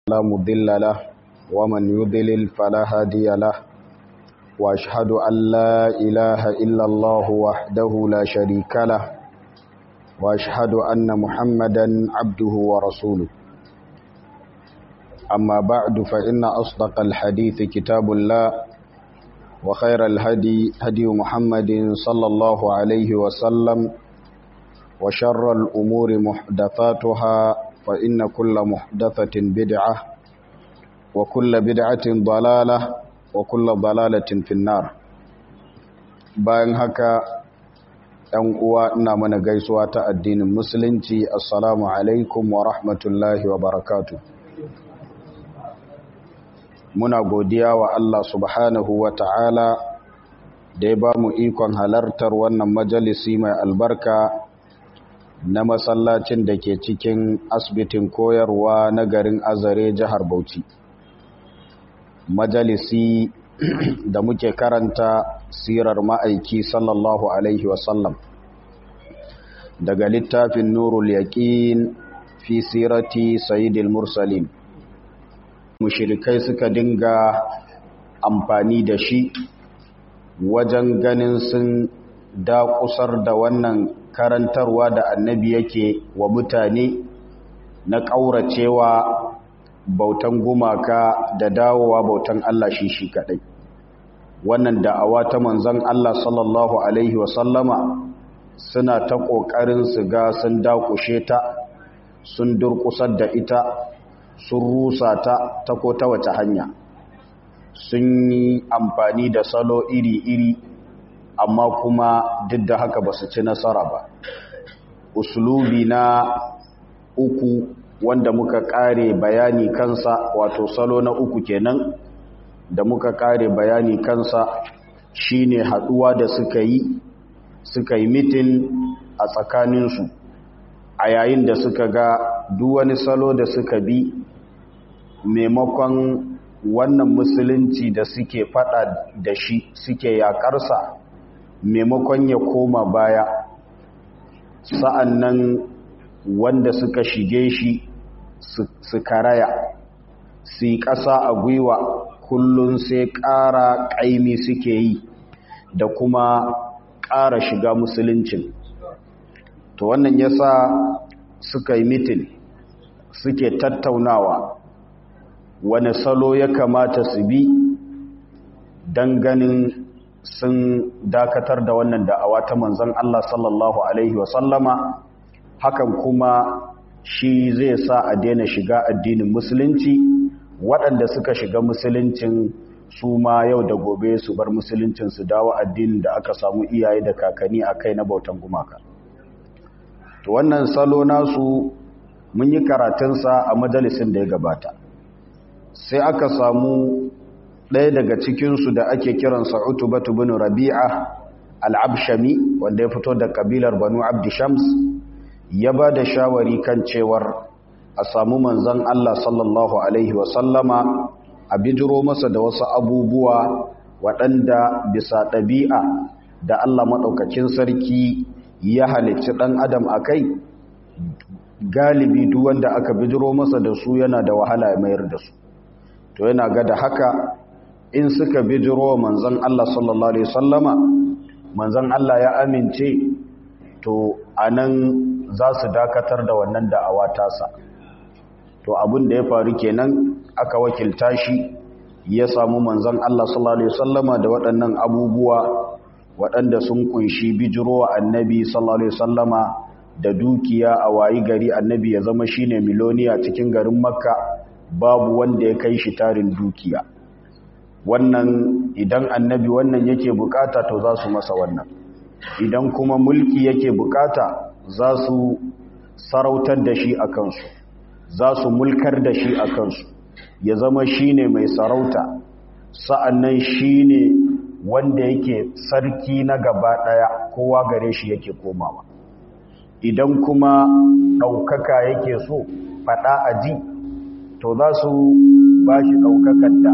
لا مضل له ومن يضلل فلا هادي له وأشهد أن لا إله إلا الله وحده لا شريك له وأشهد أن محمدا عبده ورسوله أما بعد فإن أصدق الحديث كتاب الله وخير الهدي هدي محمد صلى الله عليه وسلم وشر الأمور محدثاتها فإن كل محدثة بدعة وكل بدعة ضلالة وكل ضلالة في النار bayan haka ‘yan uwa ina mana gaisuwa ta addinin musulunci assalamu alaikum wa rahmatullahi wa barakatu muna godiya wa Allah subhanahu wa ta'ala da ya ba mu ikon halartar wannan majalisi mai albarka na masallacin da ke cikin asibitin koyarwa na garin azare jihar bauchi majalisi da muke karanta sirar ma'aiki sallallahu alaihi wasallam daga littafin nurul yaƙin fi sirati sayidil mursalin mushirikai suka dinga amfani da shi wajen ganin sun dakusar da wannan karantarwa da annabi yake wa mutane na ƙauracewa bautan gumaka da dawowa bautan Allah shi shi kaɗai wannan da'awa ta manzon Allah sallallahu alaihi wasallama suna ta ƙoƙarin su ga sun dakushe ta sun durƙusar da ita sun rusa ta ta ko ta wace hanya sun yi amfani da salo iri-iri amma kuma duk da haka ba su ci nasara ba usulubi na uku wanda muka kare bayani kansa wato salo na uku kenan da muka kare bayani kansa shine haduwa da suka yi suka yi mitin a tsakaninsu a yayin da suka ga duk wani salo da suka bi maimakon wannan musulunci da suke fada da shi suke yakarsa maimakon ya koma baya sa'an nan wanda suka shige shi su karaya su yi ƙasa a gwiwa kullum sai ƙara ƙaimi suke yi da kuma ƙara shiga musuluncin to wannan yasa suka yi mitin suke tattaunawa wani salo ya kamata su bi don ganin sun dakatar da wannan da'awa ta manzon Allah sallallahu Alaihi wasallama hakan kuma shi zai sa a daina shiga addinin musulunci waɗanda suka shiga musuluncin su ma yau da gobe su bar musuluncin su dawo addinin da aka samu iyaye da kakanni a kai na bautan gumaka to wannan salo nasu mun yi karatunsa a majalisin da ya gabata sai aka samu ɗaya daga cikinsu da ake kiransa utubatu bin rabi'a al'abshami wanda ya fito da kabilar banu abdishams ya ba da shawari kan cewar a samu manzan Allah sallallahu Alaihi wasallama a bijiro masa da wasu abubuwa waɗanda bisa ɗabi'a da Allah maɗaukakin sarki ya halicci ɗan adam a kai galibi duk wanda aka bijiro masa da su yana da wahala ya mayar da su to yana ga da haka in suka bijiro manzan Allah sallallahu Alaihi wasallama manzan Allah ya amince to anan za su dakatar da wannan da'awa tasa to abin da ya faru kenan aka wakilta shi ya samu manzon Allah sallallahu alaihi wasallama da waɗannan abubuwa waɗanda sun kunshi bijirowa annabi sallallahu alaihi wasallama da dukiya a wayi gari annabi ya zama shine miloniya cikin garin makka babu wanda ya kai shi tarin dukiya wannan idan annabi wannan yake bukata to za su masa wannan idan kuma mulki yake bukata za su sarautar da shi a kansu za su mulkar da shi a kansu ya zama shi ne mai sarauta sa'annan shi ne wanda yake sarki na gaba ɗaya kowa gare shi yake komawa idan kuma ɗaukaka yake so faɗa a ji to za su ba shi ɗaukakar da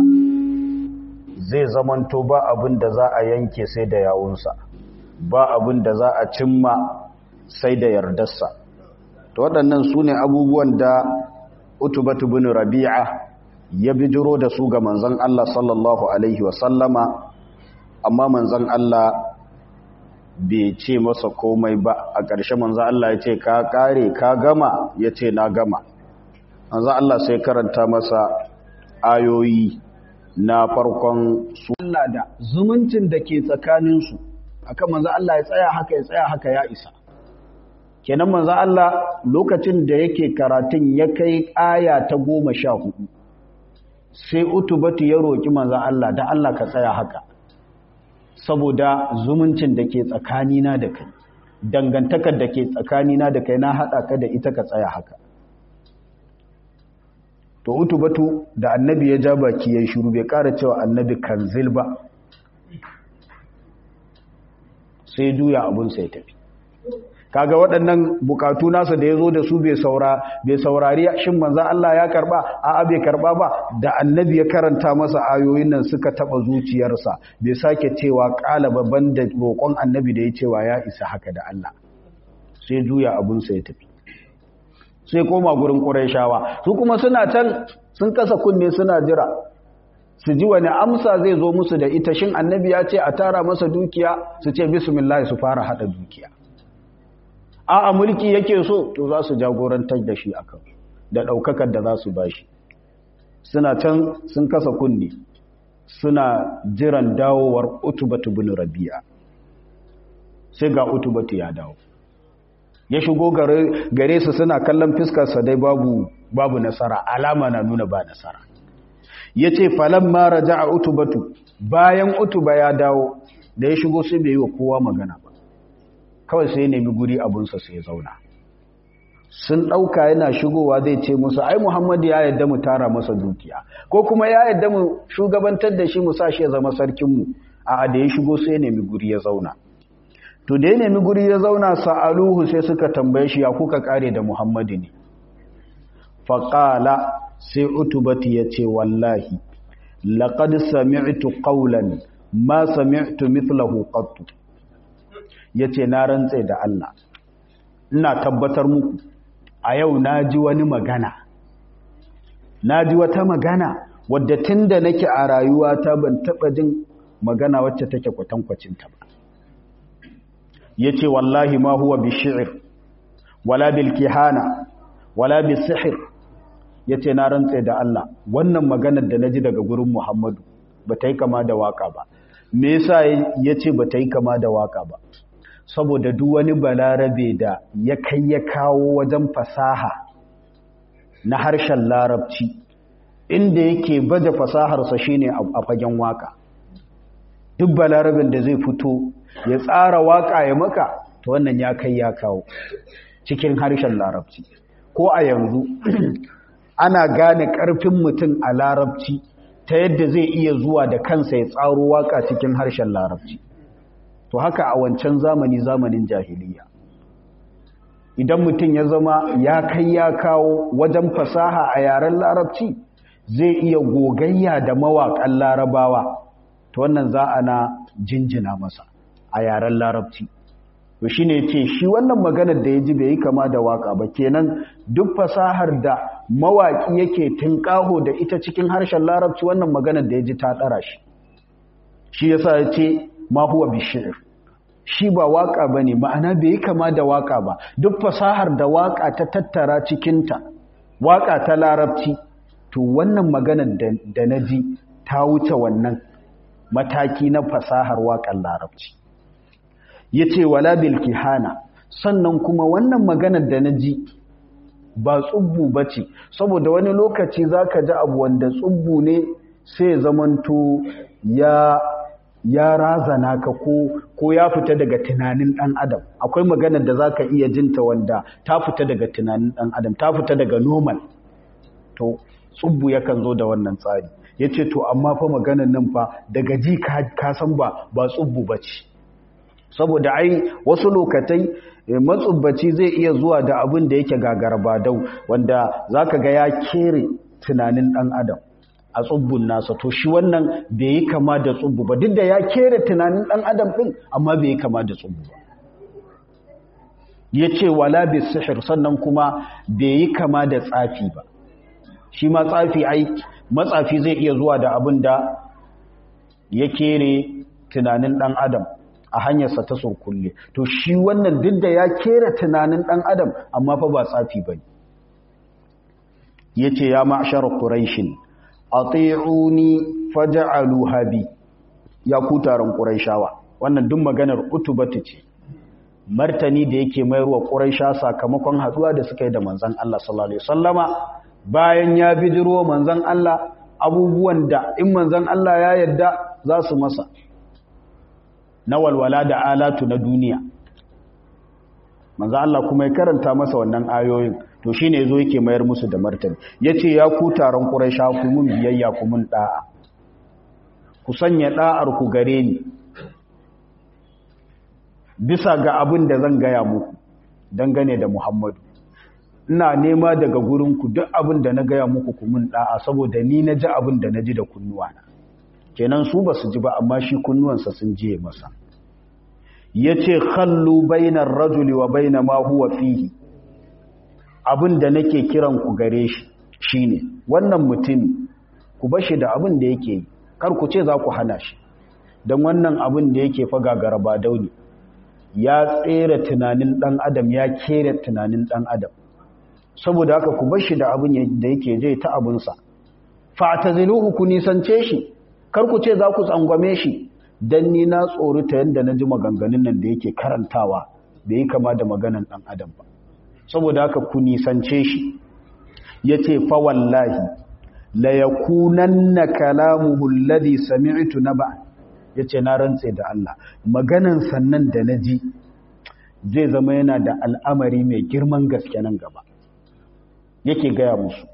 zai zamanto ba abin da za a yanke sai da yawunsa ba abin da za a cimma sai da yardarsa to waɗannan su ne abubuwan da utubatu bin rabi'a ya bijiro da su ga manzon Allah sallallahu alaihi wasallama amma manzon Allah bai ce masa komai ba a ƙarshe manzon Allah ya ce ka kare ka gama ya ce na gama manzon Allah sai karanta masa ayoyi na farkon su Allah da zumuncin da ke tsakaninsu akan manzon Allah ya tsaya haka ya tsaya haka ya isa kenan manzo Allah lokacin da yake karatun ya kai aya ta goma sha hudu sai utubatu ya roƙi manzo Allah da Allah ka tsaya haka saboda zumuncin da ke tsakanina da kai dangantakar da ke tsakanina da kai na haɗa ka da ita ka tsaya haka to utubatu da annabi ya ja baki ya shiru bai ƙara cewa annabi kanzil ba sai juya abun sai tafi kaga waɗannan bukatu nasa da ya zo da su bai saurari shin manzan Allah ya karba a bai karba ba da annabi ya karanta masa ayoyin nan suka taɓa zuciyarsa bai sake cewa ƙala babban da roƙon annabi da ya cewa ya isa haka da Allah sai juya abunsa ya tafi sai koma gurin ƙuraishawa su kuma suna can sun kasa kunne suna jira su ji wani amsa zai zo musu da ita shin annabi ya ce a tara masa dukiya su ce bismillah su fara haɗa dukiya a mulki yake so to za su jagorantar da shi akan da daukakar da za su bashi suna can sun kasa kunne suna jiran dawowar utubatu bin rabi'a sai ga utubatu ya dawo ya shigo gare su suna kallon fiskarsa dai babu babu nasara alama na nuna ba nasara ya ce falon mara ja a utubatu bayan utuba ya dawo da ya shigo sai bai yi wa kowa magana ba kawai sai nemi guri abunsa sai zauna sun ɗauka yana shigowa zai ce musu ai muhammadu ya yadda mu tara masa dukiya ko kuma ya yadda mu shugabantar da shi mu sa shi ya zama sarkinmu a da ya shigo sai nemi guri ya zauna to da ya nemi guri ya zauna sa'aluhu sai suka tambaye shi ya kuka kare da muhammadu ne faƙala sai utubati ya ce wallahi laƙad sami'tu qawlan ma sami'tu mithlahu qattu ya ce na rantse da Allah ina tabbatar muku a yau na ji wani magana na ji wata magana wadda tun da nake a rayuwata ban taɓa jin magana wacce take kwatankwacinta ba ya ce wallahi ma huwa bi shi'ir wala bil kihana wala bi sihir ya ce na rantse da Allah wannan maganar da na ji daga gurin Muhammadu ba ta yi kama da waka ba me yasa ya ce ba ta yi kama da waka ba saboda duk wani balarabe da ya kai ya kawo wajen fasaha na harshen larabci inda yake baje fasaharsa shine a fagen waka duk balarabin da zai fito ya tsara waka ya maka to wannan ya kai ya kawo cikin harshen larabci ko a yanzu ana gane ƙarfin mutum a larabci ta yadda zai iya zuwa da kansa ya tsaro waka cikin harshen larabci to haka a wancan zamani zamanin jahiliya idan mutum ya zama ya kai ya kawo wajen fasaha a yaren larabci zai iya gogayya da mawaƙan larabawa to wannan za a na jinjina masa a yaren larabci to shi ne ce shi wannan maganar da ya ji bai yi kama da waka ba kenan duk fasahar da mawaƙi yake tunƙaho da ita cikin harshen larabci wannan maganar da ya ji ta ɗara shi shi yasa ya ce ma huwa bishir shi ba waka bane ma'ana bai yi kama da waka ba duk fasahar da waka ta tattara cikinta waka ta larabci to wannan maganar da na ji ta wuce wannan mataki na fasahar waƙar larabci ya ce wala bil kihana sannan kuma wannan maganar da na ji ba tsubbu ba ce saboda wani lokaci za ka ji abu wanda tsubbu ne sai zamanto ya ya razana ka ko ko ya fita daga tunanin dan adam akwai maganar da zaka iya jinta wanda ta fita daga tunanin dan adam ta fita daga normal to tsubbu yakan zo da wannan tsari yace to amma fa maganar nan fa daga ji ka san ba ba tsubbu bace saboda ai wasu lokatai matsubbaci zai iya zuwa da abin da yake gagarba-dau wanda zaka ga ya kere tunanin dan adam a tsubbun nasa to shi wannan bai yi kama da tsubbu ba duk da ya kere tunanin dan adam din amma bai yi kama da tsubbu ba ya ce wala bi sihir sannan kuma bai yi kama da tsafi ba shi ma tsafi ai matsafi zai iya zuwa da abin da ya kere tunanin dan adam a hanyarsa ta surkulle to shi wannan duk da ya kera tunanin dan adam amma fa ba tsafi bane yace ya ma'shar quraishin ati'uni faj'alu habi ya ku taron quraishawa wannan duk maganar utubatu ce martani da yake mayarwa quraisha sakamakon haduwa da suka yi da manzon Allah sallallahu alaihi wasallama bayan ya bijiro manzon Allah abubuwan da in manzon Allah ya yarda za su masa na walwala da alatu na duniya manzon Allah kuma ya karanta masa wannan ayoyin to shine yazo yake mayar musu da martani yace ya ku taron quraisha ku mun biyayya ku mun da'a ku sanya da'ar ku gare ni bisa ga abin da zan gaya muku dangane da Muhammadu ina nema daga gurinku duk abin da na gaya muku kumun da'a saboda ni na ji abin da na ji da kunnuwana kenan su ba su ji ba amma shi kunnuwansa sun jiye masa ya ce kallu bainar rajuli wa baina ma huwa fihi abin da nake kiran ku gare shi shine wannan mutum ku bashi da abin da yake yi kar ku ce za ku hana shi don wannan abin da yake faga garaba dauni ya tsere tunanin ɗan adam ya kere tunanin ɗan adam saboda haka ku bar shi da abin da yake je ta abinsa fa'taziluhu ku nisance shi kar ku ce za ku tsangwame shi dan ni na tsorita yanda na ji maganganun nan da yake karantawa bai yi kama da maganan ɗan adam ba saboda haka ku nisance shi yace fa wallahi la yakunanna kalamuhu alladhi sami'tu naba ya ce na rantse da Allah maganan sannan da na ji zai zama yana da al'amari mai girman gaske nan gaba yake gaya musu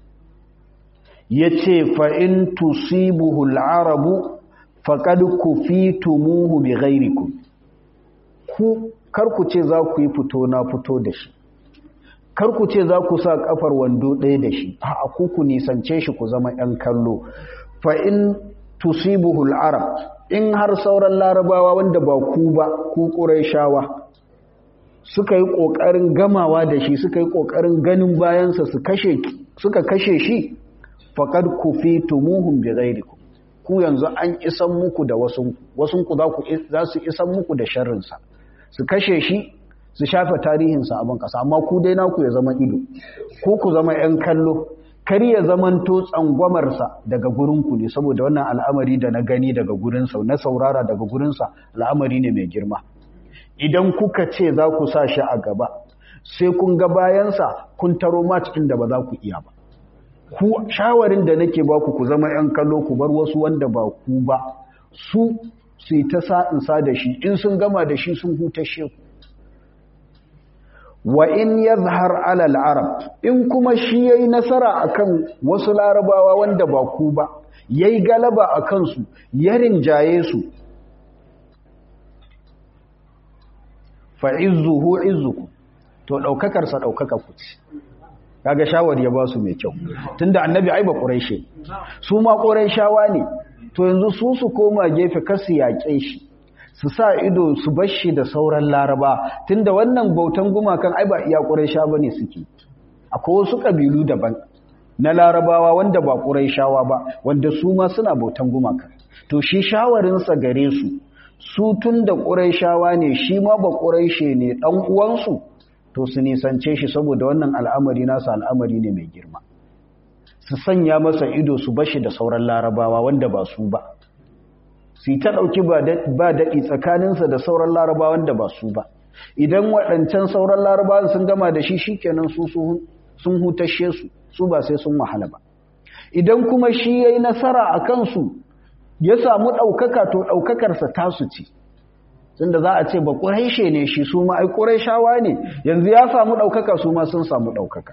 ya ce fa'in tusibuhu al'arabu faƙad ku fi tumuhu bi gairiku ku karku ce za ku yi fito na fito da shi karku ce za ku sa ƙafar wando ɗaya da shi a ku ku nisance shi ku zama ‘yan kallo fa'in tusibuhu al'arab in har sauran larabawa wanda ba ku ba ku ƙuraishawa suka yi ƙoƙarin gamawa da shi suka yi ƙoƙarin ganin bayansa suka kashe shi faƙad ku fi tumuhun bi ghairiku ku yanzu an isan muku da wasunku wasunku za su isan muku da sharrinsa su kashe shi su shafe tarihinsa abin ƙasa amma ku dai naku ya zama ido ko ku zama 'yan kallo kar ya zamanto tsangwamarsa daga gurinku ne saboda wannan al'amari da na gani daga gurinsa na saurara daga gurinsa al'amari ne mai girma idan kuka ce za ku sa shi a gaba sai kun ga bayansa kun taro mat ɗin da ba za ku iya ba ku shawarin da nake ba ku ku zama 'yan kallo ku bar wasu wanda ba ku ba su su yi ta sa'insa da shi in sun gama da shi sun hutashe ku wa in yazhar alal arab in kuma shi yayi nasara akan wasu larabawa wanda ba ku ba yayi galaba akan su ya rinjaye su fa izzuhu izzuku to daukakar sa daukaka ku ce kaga shawari ya ba su mai kyau tunda annabi ai ba quraishi su ma quraishawa ne to yanzu su su koma gefe kasu yaƙe shi su sa ido su bar shi da sauran laraba tunda wannan bautan gumakan ai ba iya ƙuraisha ba ne suke akwai wasu ƙabilu daban na larabawa wanda ba ƙuraishawa ba wanda su ma suna bautan gumakan to shi shawarinsa gare su su tun da ƙuraishawa ne shi ma ba ƙuraishe ne ɗan uwansu to su nisance shi saboda wannan al'amari nasa al'amari ne mai girma su sanya masa ido su bashi da sauran larabawa wanda ba su ba su ta ɗauki ba daɗi tsakaninsa da sauran larabawan da ba su ba idan waɗancan sauran larabawan sun gama da shi shi kenan su sun hutashe su su ba sai sun wahala ba idan kuma shi ya yi nasara a kansu ya samu ɗaukaka to ɗaukakarsa tasu ce tunda za a ce ba ƙuraishe ne shi su ma ai ƙuraishawa ne yanzu ya samu ɗaukaka su ma sun samu ɗaukaka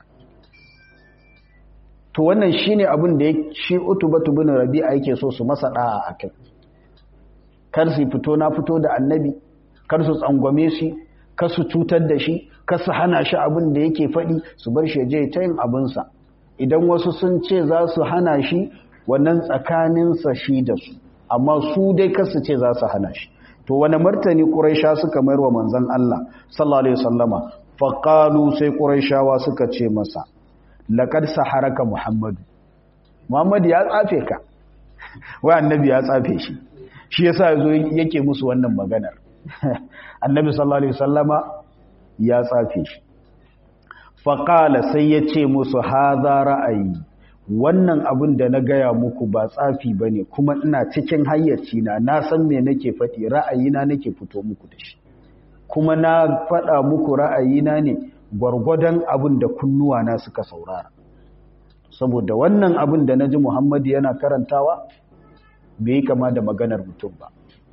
to wannan shi ne abin da shi utubatu bin rabi'a yake so su masa ɗa'a a kai kar su fito na fito da annabi kar su tsangwame shi kar su cutar da shi kar su hana shi abin da yake faɗi su bar shi je ta yin abinsa idan wasu sun ce za su hana shi wannan tsakaninsa shi da su amma su dai kar su ce za su hana shi to wani martani ƙuraisha suka mayar wa manzon Allah sallallahu alaihi wasallama faqalu sai ƙuraishawa suka ce masa laqad saharaka muhammadu muhammadu ya tsafe ka wai annabi ya tsafe shi shi yasa yazo yake musu wannan maganar annabi sallallahu alaihi wasallama ya tsafe shi faqala sai ya ce musu hadha ra'ayi wannan abin da na gaya muku ba tsafi bane kuma ina cikin hayyaci na na san me nake faɗi ra'ayina nake fito muku da shi kuma na faɗa muku ra'ayina ne gwargwadon abin da kunnuwa na suka saurara saboda wannan abin da na ji muhammadu yana karantawa bai kama da maganar mutum ba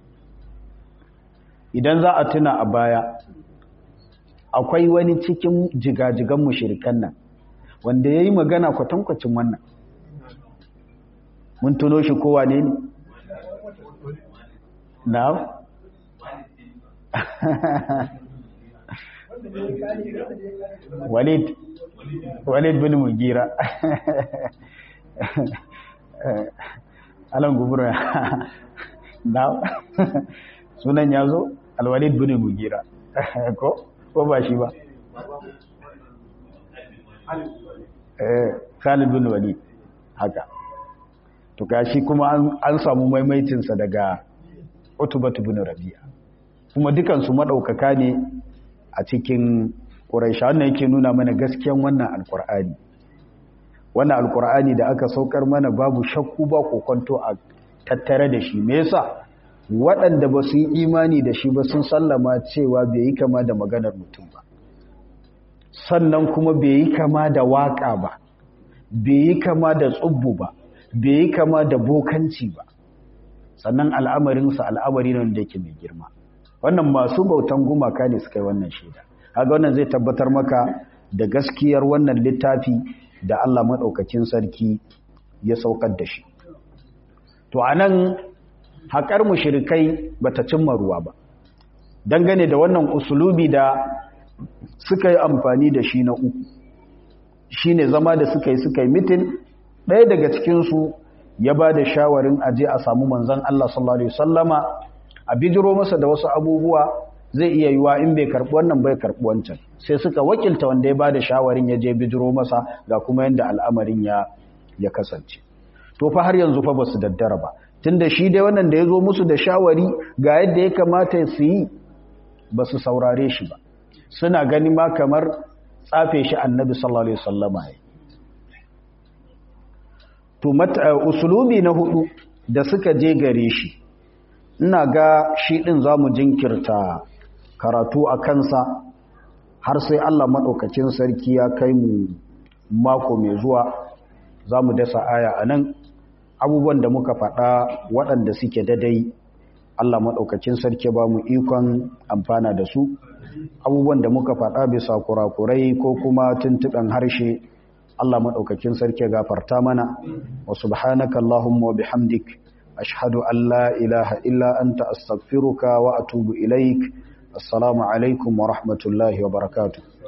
idan za a tuna a baya akwai wani cikin jigajigan mushirikan nan wanda ya yi magana kwatankwacin wannan mun tuno shi kowa ne ne na walid walid bin mugira alan gubura na sunan ya zo alwalid bin mugira ko ko ba shi ba eh khalid bin walid haka to gashi kuma an samu maimaitinsa daga utubatu bin rabi'a kuma dukansu madaukaka ne a cikin Quraisha wannan yake nuna mana gaskiyan wannan alkur'ani wannan alkur'ani da aka saukar mana babu shakku ba kokonto a tattare da shi me yasa waɗanda ba su yi imani da shi ba sun sallama cewa bai yi kama da maganar mutum ba sannan kuma bai yi kama da waƙa ba bai yi kama da tsubbu ba bai yi kama da bokanci ba sannan al'amarinsa al'amari ne da yake mai girma wannan masu bautan gumaka ne suka yi wannan shaida kaga wannan zai tabbatar maka da gaskiyar wannan littafi da Allah madaukakin sarki ya saukar da shi to anan haƙar mushrikai bata cimma ruwa ba dangane da wannan usulubi da suka yi amfani da shi na uku shine zama da suka yi suka yi mitin ɗaya daga cikinsu ya ba da shawarin aje a samu manzan Allah sallallahu Alaihi wasallama a bijiro masa da wasu abubuwa zai iya yiwa in bai karɓi wannan bai karɓi wancan sai suka wakilta wanda ya ba da shawarin ya je bijiro masa ga kuma yadda al'amarin ya ya kasance to fa har yanzu fa ba su daddara ba tunda shi dai wannan da ya zo musu da shawari ga yadda ya kamata su yi ba su saurare shi ba suna gani ma kamar tsafe shi annabi sallallahu alaihi wasallama ya to usulubi na hudu da suka je gare shi ina ga shi din zamu jinkirta karatu a kansa har sai Allah madaukakin sarki ya kai mu mako mai zuwa zamu dasa aya anan abubuwan da muka faɗa waɗanda suke dadai Allah madaukakin sarki ba mu ikon amfana da su abubuwan da muka faɗa bisa kurakurai ko kuma tuntuɓen harshe Allah maɗaukakin sarki gafarta mana wa subhanaka Allahumma wa bihamdik ashhadu an la ilaha illa anta astaghfiruka wa atubu ilaik assalamu alaikum wa rahmatullahi wa barakatuh